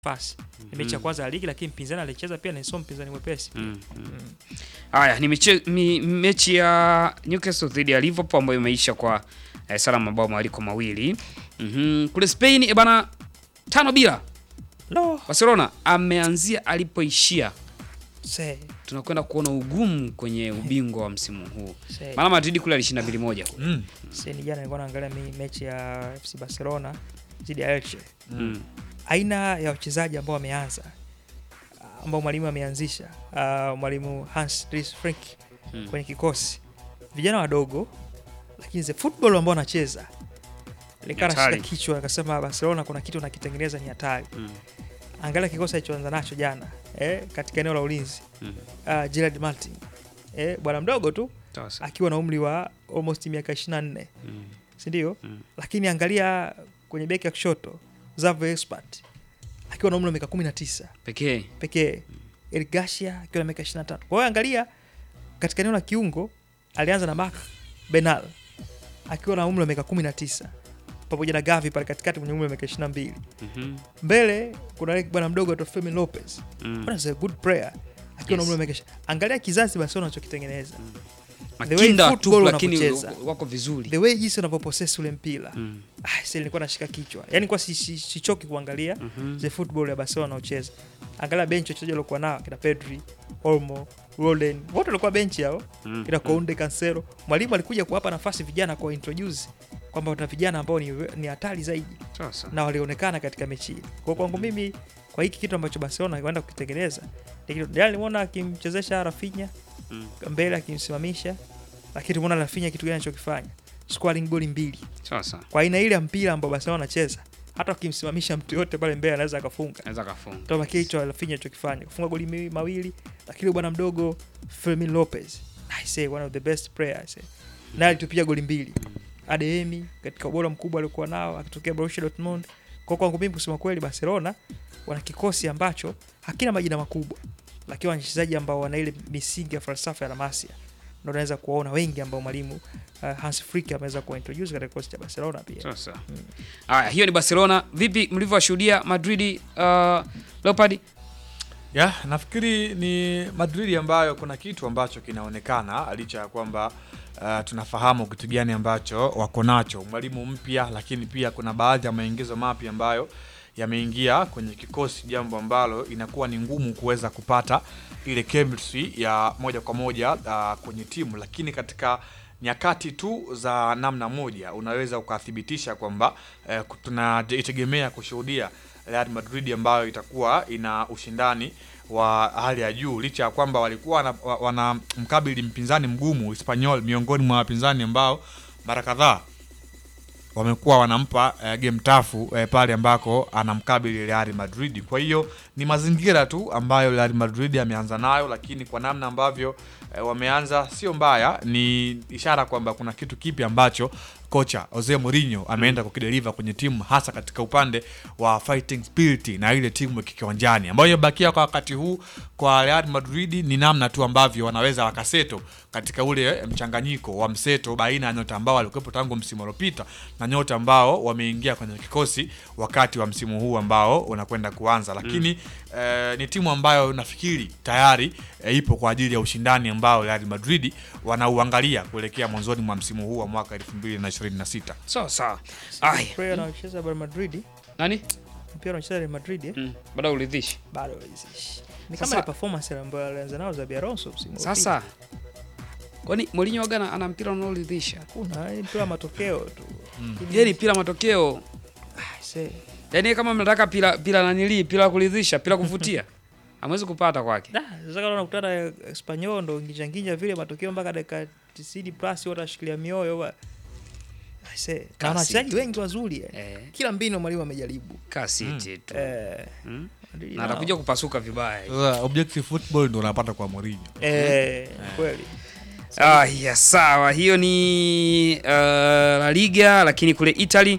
nafasi. Ni mechi ya kwanza ya ligi, lakini mpinzani alicheza pia ni sio mpinzani mwepesi. Mm, mm. Haya ni mechi, mi, mechi ya Newcastle dhidi ya Liverpool ambayo imeisha kwa eh, sala mabao mwaliko mawili. Mhm. Kule Spain eh, bana tano bila. No, Barcelona ameanzia alipoishia. se, Tunakwenda kuona ugumu kwenye ubingwa wa msimu huu. se. Maana Madrid kule alishinda mbili moja. Mm. Se, ni jana nilikuwa naangalia mi- mechi ya FC Barcelona dhidi ya Elche. Mm. Aina ya wachezaji ambao wameanza ambao mwalimu ameanzisha ah, mwalimu Hans Dries Flick Mm. kwenye kikosi, vijana wadogo, lakini the football ambao wanacheza nikaa nashika Hatari. kichwa, akasema Barcelona kuna kitu nakitengeneza ni hatari. Mm. Angalia kikosi alichoanza nacho jana eh, katika eneo la ulinzi Mm. uh, Gerard Martin eh, bwana mdogo tu Sasa. akiwa na umri wa almost miaka 24 Mm. si ndio? Mm. Lakini angalia kwenye beki ya kushoto Xavi Expert akiwa na umri wa miaka 19 Pekee. pekee, Eric Garcia akiwa na miaka 25. Kwa hiyo angalia katika eneo la kiungo alianza na Marc Benal akiwa na umri wa miaka 19 pamoja na Gavi pale katikati mwenye umri wa miaka 22. Mhm. Mbele kuna yule bwana mdogo aitwa Fermin Lopez Mm. Bwana is a good player akiwa na Yes. umri wa miaka 20. Angalia kizazi Barcelona wanachokitengeneza. way Makinda football tu lakini wanavyocheza. wako vizuri. The way jinsi wanavyopossess ule mpira. Mm. Ah, sasa nilikuwa nashika kichwa. Yaani kwa si, si, sichoki kuangalia Mhm. the football ya Barcelona wanaocheza. Angalia bench wachezaji waliokuwa nao kina Pedri, Olmo, Rolden. Wote walikuwa bench hao. Mm. Kina Kounde, Cancelo. Mwalimu alikuja kuwapa nafasi vijana kwa introduce kwamba wana vijana ambao ni ni hatari zaidi Sasa. na walionekana katika mechi hii. Kwa kwangu mimi kwa hiki kitu ambacho Barcelona kwenda kukitengeneza ni kitu jana nimeona akimchezesha Rafinha Mm. mbele akimsimamisha, lakini tumeona Rafinha kitu gani anachokifanya, scoring goli mbili Sasa. kwa aina ile ya mpira ambao Barcelona anacheza. Hata akimsimamisha mtu yote pale mbele anaweza akafunga. Anaweza kafunga. Ndio kile hicho Rafinha alichokifanya, kufunga goli mi- mawili, lakini bwana mdogo Fermin Lopez, I say one of the best players, naye alitupiga goli mbili. Adeyemi katika ubora mkubwa aliokuwa nao akitokea Borussia Dortmund. Kwa kwangu mimi kusema kweli, Barcelona wana kikosi ambacho hakina majina makubwa, lakini wana wachezaji ambao wana ile misingi ya falsafa ya La Masia. Ndio unaweza kuwaona wengi ambao mwalimu uh, Hans Flick ameweza kuwaintroduce katika kikosi cha Barcelona pia. Sasa. Haya, hiyo ni Barcelona. Vipi mlivyowashuhudia Madrid uh, Leopard? Ya, nafikiri ni Madrid ambayo kuna kitu ambacho kinaonekana licha ya kwamba uh, tunafahamu kitu gani ambacho wako nacho, mwalimu mpya, lakini pia kuna baadhi ya maingizo mapya ambayo yameingia kwenye kikosi, jambo ambalo inakuwa ni ngumu kuweza kupata ile chemistry ya moja kwa moja uh, kwenye timu, lakini katika nyakati tu za namna moja unaweza ukathibitisha kwamba eh, tunaitegemea kushuhudia Real Madrid ambayo itakuwa ina ushindani wa hali ya juu licha ya kwamba walikuwa wana- wa- wanamkabili mpinzani mgumu Espanyol, miongoni mwa wapinzani ambao mara kadhaa wamekuwa wanampa eh, game tafu eh, pale ambako anamkabili Real Madrid. Kwa hiyo ni mazingira tu ambayo Real Madrid ameanza nayo, lakini kwa namna ambavyo eh, wameanza sio mbaya, ni ishara kwamba kuna kitu kipi ambacho kocha Jose Mourinho ameenda kukideliver kwenye timu hasa katika upande wa fighting spirit na ile timu ya kiwanjani ambayo imebakia kwa wakati huu kwa Real Madrid ni namna tu ambavyo wanaweza wakaseto katika ule mchanganyiko wa mseto baina ya nyota ambao walikuwepo tangu msimu uliopita na nyota ambao wameingia kwenye kikosi wakati wa msimu huu ambao unakwenda kuanza, lakini eh, ni timu ambayo nafikiri tayari eh, ipo kwa ajili ya ushindani ambao Real Madrid wanauangalia kuelekea mwanzoni mwa msimu huu wa mwaka 2026. Sawa sawa. Aya. Player anaocheza Real Madrid, Nani? mpira anaocheza Real Madrid eh, Mm. Baada uridhishi. bado haizishi. Ni Sasa- kama ile performance ambayo alianza nao Xabi Alonso msimu uliopita. Sasa kwani Mourinho waga ana mpira unaoridhisha? kuna ni mpira wa matokeo tu. Lakini- Yeye ni pila matokeo. Ah, see. Yaani kama mnataka pila pila nanili, pila kuridhisha, pila kuvutia. Hamwezi kupata kwake. Da, sasa kama unakutana na Espanyol ndo nginja nginja vile matokeo mpaka dakika 90 plus wote washikilia mioyo wa. I say, na Kasi. wachezaji wengi wazuri eh. Eh, Kila mbinu mwalimu amejaribu. kasi tu. Eh, Mm. Madrid Na nao. atakuja kupasuka vibaya. Sasa objective football ndio unapata kwa Mourinho. Eh, kweli. Ah, ya sawa. Hiyo ni uh, La Liga lakini kule Italy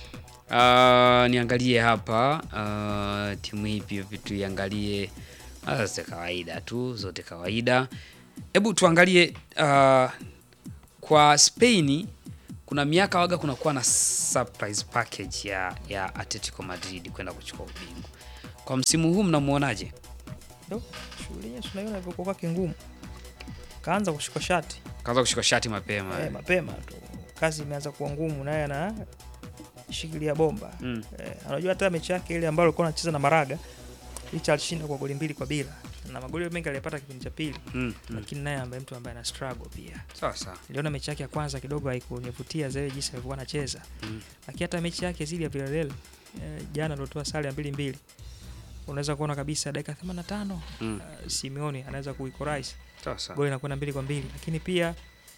uh, niangalie hapa uh, timu ipi vitu iangalie Ah, zote kawaida tu, zote kawaida. Hebu tuangalie uh, kwa Spain kuna miaka waga kunakuwa na surprise package ya, ya Atletico Madrid kwenda kuchukua ubingwa. Kwa msimu huu mnamuonaje? Ndo shughuli yenyewe tunaiona ilivyokuwa kwake ngumu. Kaanza kushika shati Kaanza kushika shati mapema. eh, mapema tu, kazi imeanza kuwa ngumu, naye ana shikilia bomba Mm. eh, anajua hata mechi yake ile ambayo alikuwa anacheza na Maraga licha alishinda kwa goli mbili kwa bila na magoli mengi aliyapata kipindi cha pili, Mm. Mm. lakini naye ambaye mtu ambaye ana struggle pia. Sawa sawa. Niliona mechi yake ya kwanza kidogo haikunivutia zaidi jinsi alivyokuwa anacheza Mm. lakini hata mechi yake zidi ya Villarreal eh, jana aliotoa sare ya mbili mbili, unaweza kuona kabisa dakika 85 Mm. uh, Simeone anaweza kuequalize Sawa sawa. goli inakwenda mbili kwa mbili, lakini pia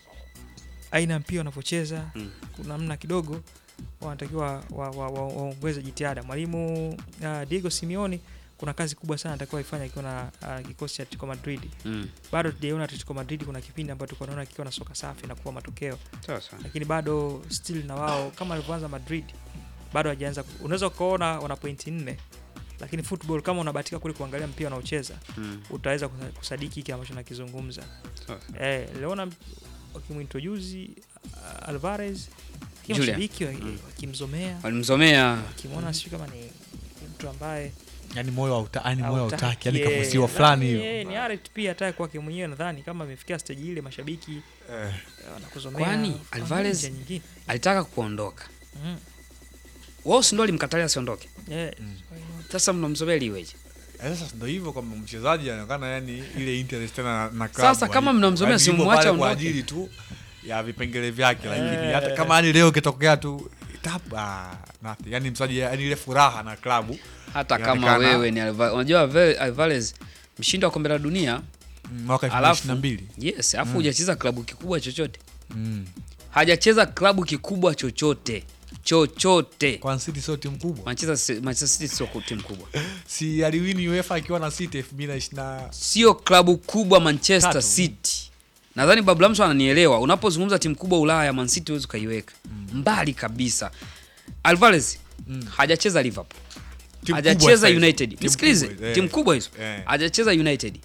aina ya mpira wanavyocheza Mm. kuna namna kidogo wanatakiwa waongeze wa, wa, waongeze jitihada. Mwalimu uh, Diego Simeone kuna kazi kubwa sana atakiwa ifanya akiwa na uh, kikosi cha Atletico Madrid. Mm. Bado tujaiona Atletico Madrid, kuna kipindi ambacho tulikuwa tunaona kikiwa na soka safi na kuwa matokeo, Sawa sawa. lakini bado still na wao kama alivyoanza Madrid bado hajaanza. ku- Unaweza ukaona wana pointi nne, lakini football kama unabahatika kule kuangalia mpira unaocheza Mm. utaweza kusa- kusadiki hiki ambacho nakizungumza. Sawa sawa. Eh, niliona wakimintroduce uh, Alvarez lakini Julian. mashabiki wa- Mm. wakimzomea Walimzomea. wakimwona sijui kama ni ni mtu ambaye yani moyo hauta, yani moyo hautaki, hautaki yani eh, kamuziwa fulani nadhani, hiyo eh, ni Aret pia hata kwake mwenyewe nadhani kama amefikia stage ile mashabiki eh. eh, wanakuzomea Kwani, kwa Alvarez- njia nyingine. Alitaka kuondoka. Mm. Wao si ndio alimkatalia asiondoke. Eh, Mm. Sasa mnamzomea ili iweje? Eh, Sasa ndo hivyo kwamba mchezaji anaonekana yani ile interest tena na, na Sasa klabu, kama yani- mnamzomea, yani si yupo mwache pale kwa aondoke. ajili tu ya vipengele vyake, lakini Eh. hata kama yani leo kitokea tu tap ah, nothing. Yani mchezaji yani ile furaha na klabu Hata kama Inaonekana- wewe ni Alvarez. Unajua Alva- Alvarez mshindi wa kombe la dunia. mm, mwaka Alafu- 2022 Yes, afu hujacheza klabu kikubwa chochote. mm. Hajacheza klabu kikubwa chochote. Chochote. kwa City sio timu kubwa, Manchester Manchester City sio timu kubwa. si aliwini UEFA akiwa na City 2020 Sio klabu kubwa Manchester Tatu. City. Nadhani Babu Lamso ananielewa. Unapozungumza timu kubwa Ulaya, Man City huwezi ukaiweka mbali kabisa. Alvarez Mm. hajacheza Liverpool, Timu hajacheza kubwa sasa. United. Timu Nisikilize, kubwa, eh. timu kubwa hizo. Eh. Hajacheza United,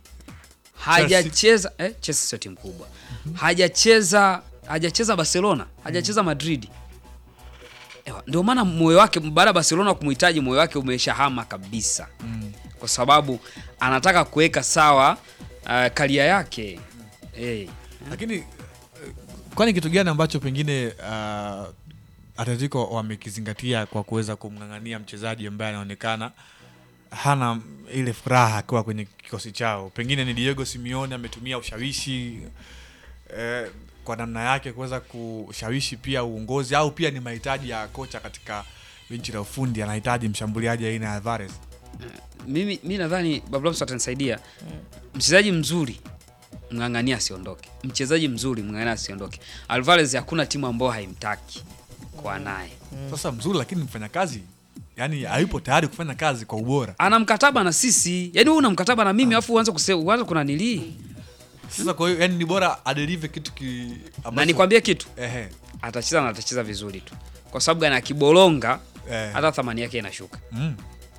hajacheza eh, Chelsea sio timu kubwa. Hajacheza hajacheza Barcelona, hajacheza Madrid. Ewa, Ndio maana moyo wake baada ya Barcelona kumhitaji, moyo wake umeshahama kabisa Mm. kwa sababu anataka kuweka sawa uh, karia yake hey. lakini eh, kwani kitu gani ambacho pengine uh, Atletico wamekizingatia kwa kuweza kumng'ang'ania mchezaji ambaye anaonekana hana ile furaha akiwa kwenye kikosi chao? Pengine ni Diego Simeone ametumia ushawishi eh, kwa namna yake kuweza kushawishi pia uongozi, au pia ni mahitaji ya kocha katika benchi la ufundi, anahitaji mshambuliaji aina ya Alvarez. Mimi mi nadhani Bablamso atanisaidia. Mchezaji mzuri mng'ang'ania asiondoke, mchezaji mzuri mng'ang'ania asiondoke. Alvarez hakuna timu ambayo haimtaki kwa naye, Sasa mzuri, lakini mfanyakazi yani hayupo tayari kufanya kazi kwa ubora. ana mkataba na sisi. Yani wewe una mkataba na mimi afu uanze kusema uanze kuna nilii Sasa kwa hiyo yani ni bora adelive kitu ki na ambacho- nikwambie kitu, ehe atacheza na atacheza vizuri tu, kwa sababu gani? Akibolonga eh, hata thamani yake inashuka. mm,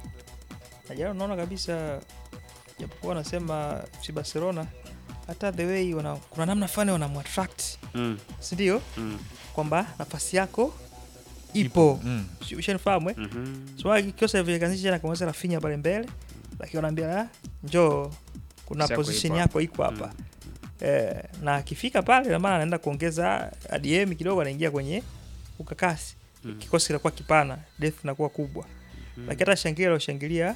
na jana unaona kabisa japokuwa wanasema FC Barcelona hata the way wana, kuna namna fulani wanamwattract Mm, si ndio mm, kwamba nafasi yako ipo mm. Si- ushanifahamu eh? mhm. so kikosa vilikanisha na kumweza Rafinha pale mbele lakini wanaambia "Ah, njoo kuna Nafasi yako position ipo yako iko hapa eh, na akifika pale na maana anaenda kuongeza ADM kidogo anaingia kwenye ukakasi Mm. kikosi kinakuwa kipana depth inakuwa kubwa lakini hata shangilia aloshangilia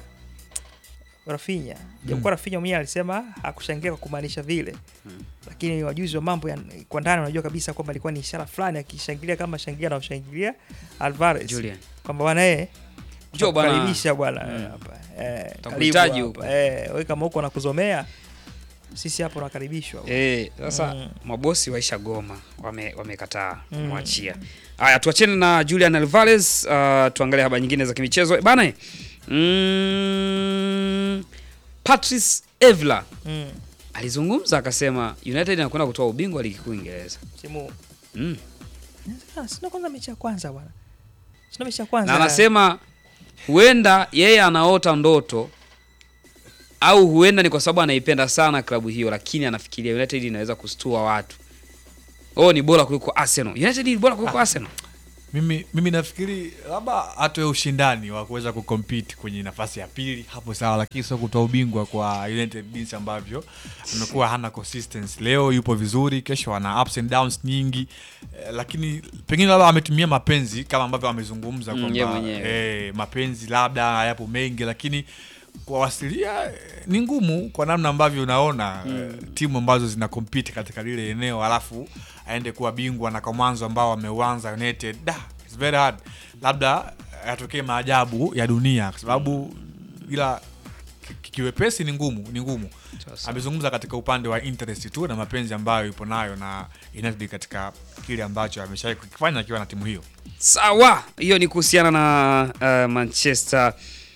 Rafinha japokuwa Rafinha mwenyewe alisema hakushangilia kwa kumaanisha vile Mm. lakini wajuzi wa mambo ya kwa ndani wanajua kabisa kwamba ilikuwa ni ishara fulani akishangilia kama shangilia anaoshangilia Alvarez Julian, kwamba bwana eh njoo bwana. karibisha bwana Mm. eh, hapa eh, Tutakuhitaji karibu huko. hapa. eh, wewe kama huko nakuzomea sisi hapo nakaribishwa Eh, sasa Mm. mabosi waisha goma wame- wamekataa Mm. kumwachia. Haya, tuachene na Julian Alvarez, uh, tuangalie habari nyingine za kimichezo Eh, bana. eh, Mm, Patrice Evra mm. alizungumza akasema United inakwenda kutoa ubingwa wa ligi kuu Uingereza. simu Mm. Ah, sina kwanza mechi ya kwanza bwana sina mechi ya kwanza Na anasema huenda yeye anaota ndoto au huenda ni kwa sababu anaipenda sana klabu hiyo, lakini anafikiria United inaweza kustua watu. Oh, ni bora kuliko Arsenal. United ni bora kuliko Arsenal. Mimi, mimi nafikiri labda atoe ushindani wa kuweza kucompete kwenye nafasi ya pili hapo sawa, lakini sio kutoa ubingwa kwa United jinsi ambavyo amekuwa hana consistency. Leo yupo vizuri, kesho ana ups and downs nyingi eh, lakini pengine labda ametumia mapenzi kama ambavyo amezungumza Mm, kwamba yeye mwenyewe. eh, mapenzi labda hayapo mengi, lakini kuwasilia eh, ni ngumu kwa namna ambavyo unaona eh, timu ambazo zina compete katika lile eneo alafu aende kuwa bingwa na kwa mwanzo ambao ameuanza United da, it's very hard. Labda yatokee maajabu ya dunia kwa sababu ila ki- kiwepesi ni ngumu, ni ngumu. Sasa. Amezungumza katika upande wa interest tu na mapenzi ambayo yupo nayo na United katika kile ambacho ameshawahi kukifanya akiwa na timu hiyo. Sawa, hiyo ni kuhusiana na uh, Manchester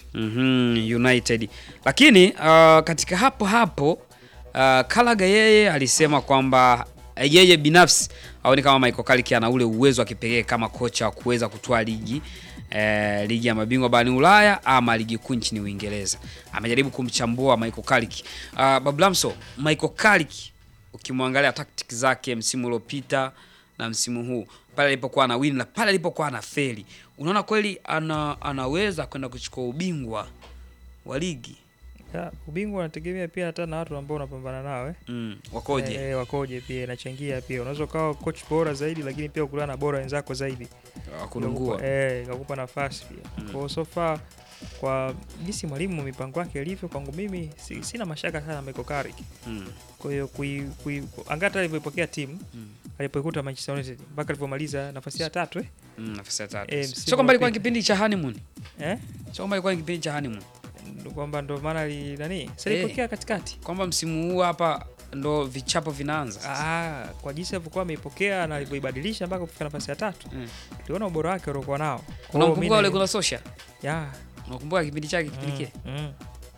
mhm, United, lakini uh, katika hapo hapo uh, Kalaga yeye alisema kwamba eh, yeye binafsi aone kama Michael Carrick ana ule uwezo wa kipekee kama kocha wa kuweza kutoa ligi eh, ligi ya mabingwa barani Ulaya ama ligi kuu nchini Uingereza. Amejaribu kumchambua Michael Carrick. Uh, Bablamso, Michael Carrick ukimwangalia tactics zake msimu uliopita na msimu huu pale alipokuwa ana win na pale alipokuwa ana feli, unaona kweli ana, anaweza kwenda kuchukua ubingwa wa ligi Ya, ubingwa unategemea pia hata na watu ambao unapambana nao eh. mm, wakoje? Eh, wakoje pia inachangia pia. Unaweza ukawa coach bora zaidi lakini pia ukutana na bora wenzako zaidi. Wakunungua Ikakupa- Eh, ikakupa nafasi pia. Mm. Kwa hiyo so far kwa jinsi mwalimu mipango yake ilivyo kwangu mimi si, sina mashaka sana na Michael Carrick. mm, Kwa hiyo kui, kui, angata alivyoipokea timu mm, alipoikuta Manchester United mpaka alivyomaliza nafasi ya tatu eh? mm, nafasi ya tatu. Eh, msimu Sio kwamba ilikuwa ni uliopita. kipindi cha honeymoon, Eh? sio kwamba ilikuwa ni kipindi cha honeymoon, Ndo kwamba ndo maana li nani? Sasa Eh. ilipokea katikati. kwamba msimu huu hapa ndo vichapo vinaanza sasa. Ah, kwa jinsi alivyokuwa ameipokea na alivyoibadilisha mpaka kufika nafasi ya tatu. Mm. Tuliona ubora wake uliokuwa nao. Kwa hiyo Unamkumbuka mimi ule na- kuna Sosha? Ya. Unakumbuka kipindi chake kipindi Mm, kile? mm.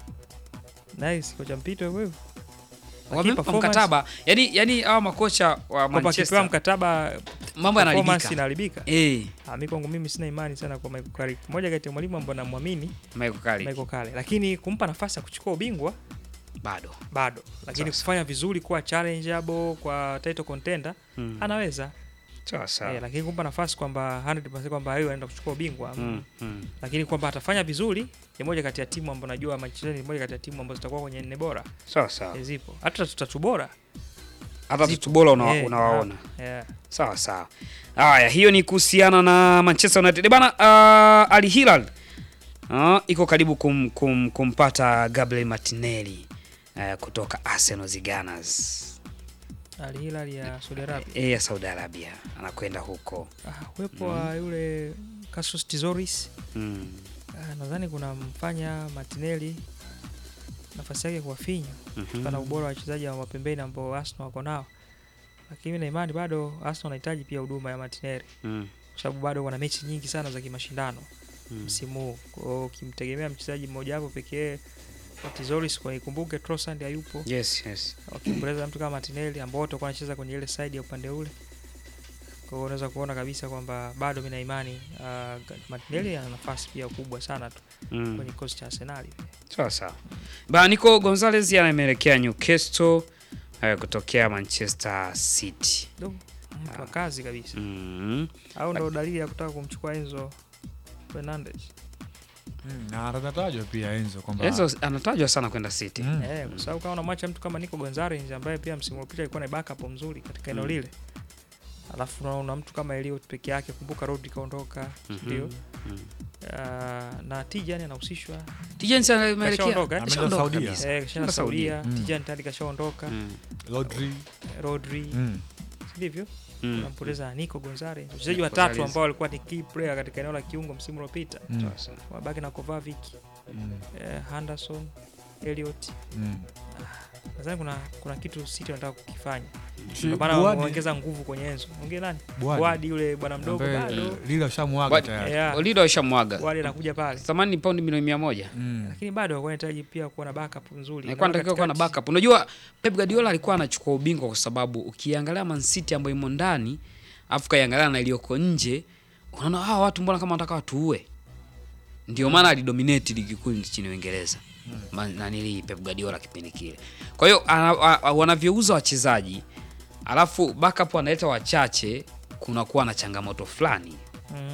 Nice kocha mpito wewe. Wamempa performance- mkataba. Yaani yaani hawa makocha wa Kwamba akipewa Manchester mkataba mambo performance yanaharibika. inaharibika. Eh, Ah, mimi kwangu mimi sina imani sana kwa Michael Carrick. Mmoja kati ya mwalimu ambao namwamini Michael Carrick Michael Carrick. Lakini kumpa nafasi ya kuchukua ubingwa bado. bado. Lakini Sasa. kufanya vizuri kuwa challengeable kwa title contender Mm. anaweza. Sawa sawa. Eh, lakini kumpa nafasi kwamba 100% kwamba yeye anaenda kuchukua ubingwa. Mm, mm. Lakini kwamba atafanya vizuri ni moja kati ya timu ambayo najua Manchester United ni moja kati ya timu ambazo zitakuwa kwenye nne bora. Sawa sawa. Eh, Zipo. Hata tatu bora. Hata Zipo. tutu bora una, Eh, unawaona. Yeah. Sawa sawa. Haya, hiyo ni kuhusiana na Manchester United. Bana uh, Al Hilal uh, iko karibu kum, kum, kumpata Gabriel Martinelli uh, kutoka Arsenal Gunners Al Hilal ya Saudi Arabia. eh, ya Saudi Arabia anakwenda huko Ah, uwepo wa yule Cassius Tizoris mm. ah, nadhani kuna mfanya Martinelli nafasi yake kuwafinya mhm. kutokana na ubora wa wachezaji wa mapembeni ambao Arsenal wako nao, lakini mimi na imani bado Arsenal wanahitaji pia huduma ya Martinelli Mm. kwa sababu bado wana mechi nyingi sana za kimashindano Mm. msimu huu. Kwa hiyo ukimtegemea mchezaji mmoja wapo pekee wa Tizoris, kwa ikumbuke Trossard hayupo, Yes, yes. wakimpoteza mtu kama Martinelli ambao wote walikuwa wanacheza kwenye ile side ya upande ule. Kwa hiyo unaweza kuona kabisa kwamba bado mimi na imani uh, Martinelli ana nafasi pia kubwa sana tu Mm. kwenye kikosi cha Arsenal. Sawa sawa. Ba Nico Gonzalez ameelekea Newcastle uh, kutokea Manchester City. Do, mtu wa kazi kabisa. Mm. Au ndo dalili ya kutaka kumchukua Enzo Fernandez. Mm, na atatajwa pia Enzo kwamba Enzo anatajwa sana kwenda City. Mm. Eh, kwa sababu kama unamwacha mtu kama Nico Gonzalez ambaye pia msimu uliopita alikuwa na backup mzuri katika eneo Mm. lile. Alafu unaona mtu kama Elliot peke yake, kumbuka Rodri kaondoka, Mhm. ndio. Mm. Uh, na Tijani anahusishwa. Tijani sana ameelekea. Kashaondoka, eh? Ameenda Kashaondoka Saudia. kabisa. Eh, kisha Kwenda Saudia. Saudia, Mm. Tijani tayari kashaondoka, Mm. Rodri Rodri, mm. sivyo? Mm. Unampoteza Nico Gonzalez. Wachezaji Nico watatu Gonzalez. ambao walikuwa ni key player katika eneo la kiungo msimu uliopita. Mm. Sawa sawa. Wabaki na Kovacic, Mm. eh, Henderson, Elliot. Mm. Nadhani kuna kuna kitu City wanataka kukifanya. Mm. Ndio maana Buadi. wameongeza nguvu kwenye Enzo. Ongea nani? Buadi. Buadi yule bwana mdogo Ambaye, bado. eh, lile ushamwaga Buadi. tayari. Yeah. Olido alishamwaga. Buadi anakuja pale. Thamani ni paundi milioni mia moja. Mm. Lakini bado walikuwa wanahitaji pia kuwa na backup nzuri. Alikuwa anatakiwa kuwa na Katikati- backup. Unajua Pep Guardiola alikuwa anachukua ubingwa kwa sababu ukiangalia Man City ambayo imo ndani, afu kaiangalia na iliyoko nje, unaona hawa watu mbona kama wanataka watuue. Ndio maana alidominate ligi kuu nchini Uingereza. Ma- Nanili Pep Guardiola kipindi kile. Kwa hiyo ana- a- a- wanavyouza wachezaji alafu backup wanaleta wachache, kunakuwa na changamoto fulani. Mm.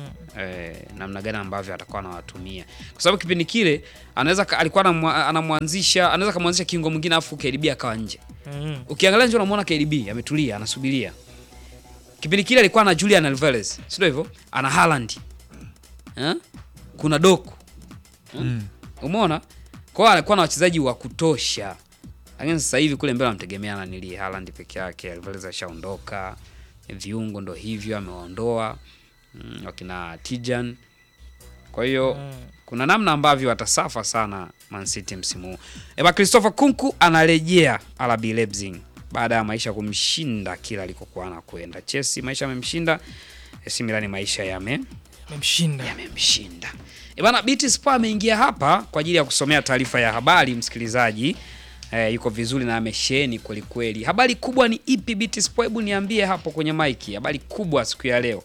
eh, namna gani ambavyo atakuwa anawatumia kwa sababu kipindi kile anaweza ka- alikuwa anamwa- anamwanzisha anaweza kamwanzisha kiungo mwingine afu KDB akawa nje Mm. ukiangalia nje unamwona KDB ametulia anasubiria kipindi kile alikuwa na Julian Alvarez sio hivyo ana Haaland eh? kuna Doku Mm. umeona kwa hiyo alikuwa na wachezaji wa kutosha lakini sasa hivi kule mbele wanamtegemea na nili Haaland peke yake Alvarez ashaondoka viungo ndo hivyo amewaondoa mm, wakina Tijan kwa hiyo Mm. kuna namna ambavyo watasafa sana Man City msimu huu. Eba Christopher Kunku anarejea RB Leipzig baada ya maisha kumshinda kila alikokuwa anakwenda. Chelsea maisha yamemshinda, AC Milan maisha yame Amemshinda. yamemshinda. E bana, BT Sport ameingia hapa kwa ajili ya kusomea taarifa ya habari msikilizaji. Eh, yuko vizuri na amesheni kweli kweli. Habari kubwa ni ipi BT Sport? Hebu niambie hapo kwenye maiki. Habari kubwa siku ya leo.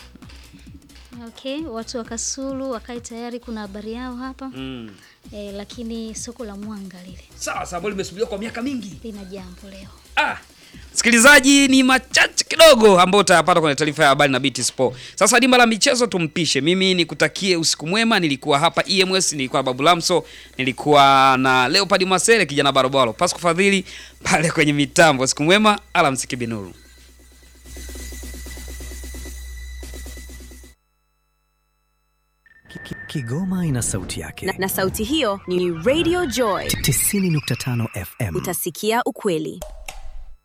Okay, watu wa Kasulu wakae tayari, kuna habari yao hapa Mm. e, lakini soko la Mwanga lile Sawa, sababu limesubiriwa kwa miaka mingi. lina jambo leo. Ah, msikilizaji, ni machache kidogo ambayo utayapata kwenye taarifa ya habari na BT Sport. Sasa dimba la michezo tumpishe. Mimi nikutakie usiku mwema. Nilikuwa hapa EMS, nilikuwa na Babu Lamso, nilikuwa na Leopard Masele, kijana barobaro, Pasco Fadhili pale kwenye mitambo. Usiku mwema, alamsiki binuru. Ki- ki- Kigoma ina sauti yake. na, na sauti hiyo ni Radio Joy. 90.5 FM. Utasikia ukweli.